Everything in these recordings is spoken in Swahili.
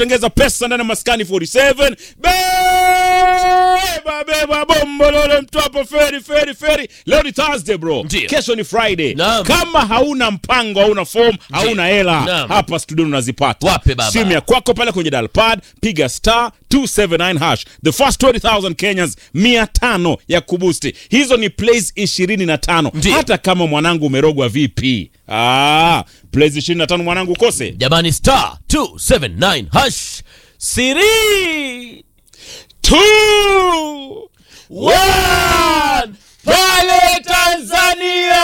tengeza pesa ndani ya maskani 47 beba beba bombolole mtwapo feri feri feri leo ni thursday bro Ndio. kesho ni friday Naam. kama hauna mpango hauna form hauna hela Naam. hapa studio unazipata Wape baba. simu ya kwako pale kwenye dalpad piga star 279 hash the first 20000 kenyans 500 ya kubusti hizo ni plays 25 Ndio. hata kama mwanangu umerogwa vipi ah, plays 25 mwanangu ukose jamani star 279 hash siri Two, One, pale Tanzania.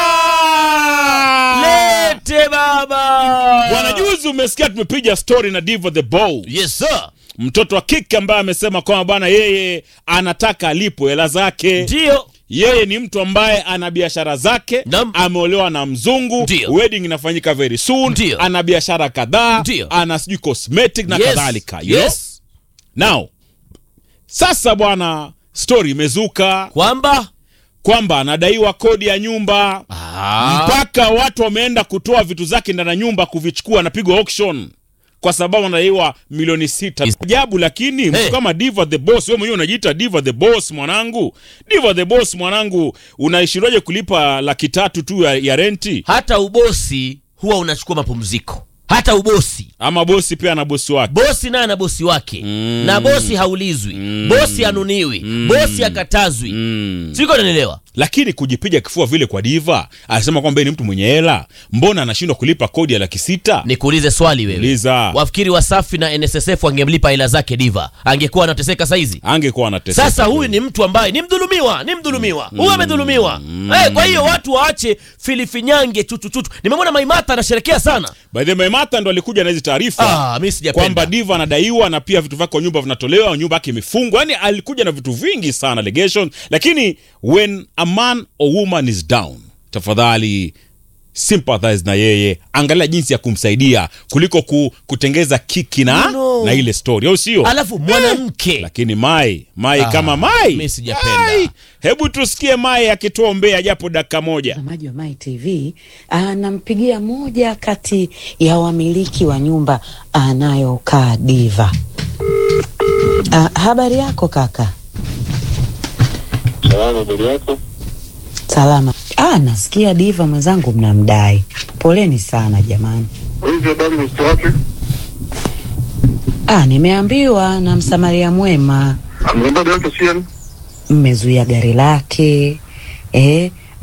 lete baba Bwana, juzi umesikia tumepiga story na Divo the Bow, yes sir mtoto wa kike ambaye amesema kwamba bwana, yeye anataka alipo hela zake. ndio Yeye ni mtu ambaye ana biashara zake, Naam. ameolewa na mzungu, Ndio. wedding inafanyika very soon, Ndio. ana biashara kadhaa, Ndio. ana sijui cosmetic na Yes, kadhalika. you know? yes Now sasa bwana, story imezuka kwamba kwamba anadaiwa kodi ya nyumba ah, mpaka watu wameenda kutoa vitu zake ndani ya nyumba kuvichukua, anapigwa auction kwa sababu anadaiwa milioni sita. Ajabu, lakini mtu Hey. kama Diva the Boss, wewe mwenyewe unajiita Diva the Boss mwanangu. Diva the Boss mwanangu, unaishindwaje kulipa laki tatu tu ya, ya renti? hata ubosi huwa unachukua mapumziko hata ubosi Ama bosi pia ana bosi wake. bosi naye ana bosi wake Mm. na bosi haulizwi bosi anuniwi bosi akatazwi Mm. siko nanielewa Lakini kujipiga kifua vile kwa Diva, anasema kwamba yeye ni mtu mwenye hela, mbona anashindwa kulipa kodi ya laki sita? nikuulize swali wewe Uliza. wafikiri wasafi na nssf wangemlipa hela zake diva angekuwa anateseka saizi Angekuwa anateseka. sasa huyu ni mtu ambaye ni mdhulumiwa ni mdhulumiwa huyu amedhulumiwa Eh, kwa hiyo watu waache filifinyange chuchuchuchu nimemwona maimata anasherekea sana By the way, Martha ndo alikuja na hizi taarifa ah, mi sijapenda kwamba Diva anadaiwa na pia vitu vyake kwa nyumba vinatolewa, nyumba yake imefungwa. Yani alikuja na vitu vingi sana allegations, lakini when a man or woman is down, tafadhali sympathize na yeye, angalia jinsi ya kumsaidia kuliko ku, kutengeza kiki na, No. na ile story, au sio? alafu mwanamke Lakini Mai Mai Ah, kama Mai, mi sijapenda. Ai, hebu tusikie Mai akitoa umbea japo dakika moja. Mtazamaji wa Mai TV anampigia moja kati ya wamiliki wa nyumba anayokaa Diva. Ah, habari yako kaka? Salama mbele yako. Salama. Ah, nasikia Diva mwenzangu mnamdai. Poleni sana jamani. Hizi habari mtoto wake Ah, nimeambiwa na msamaria mwema amgomba yake sian mmezuia gari lake eh,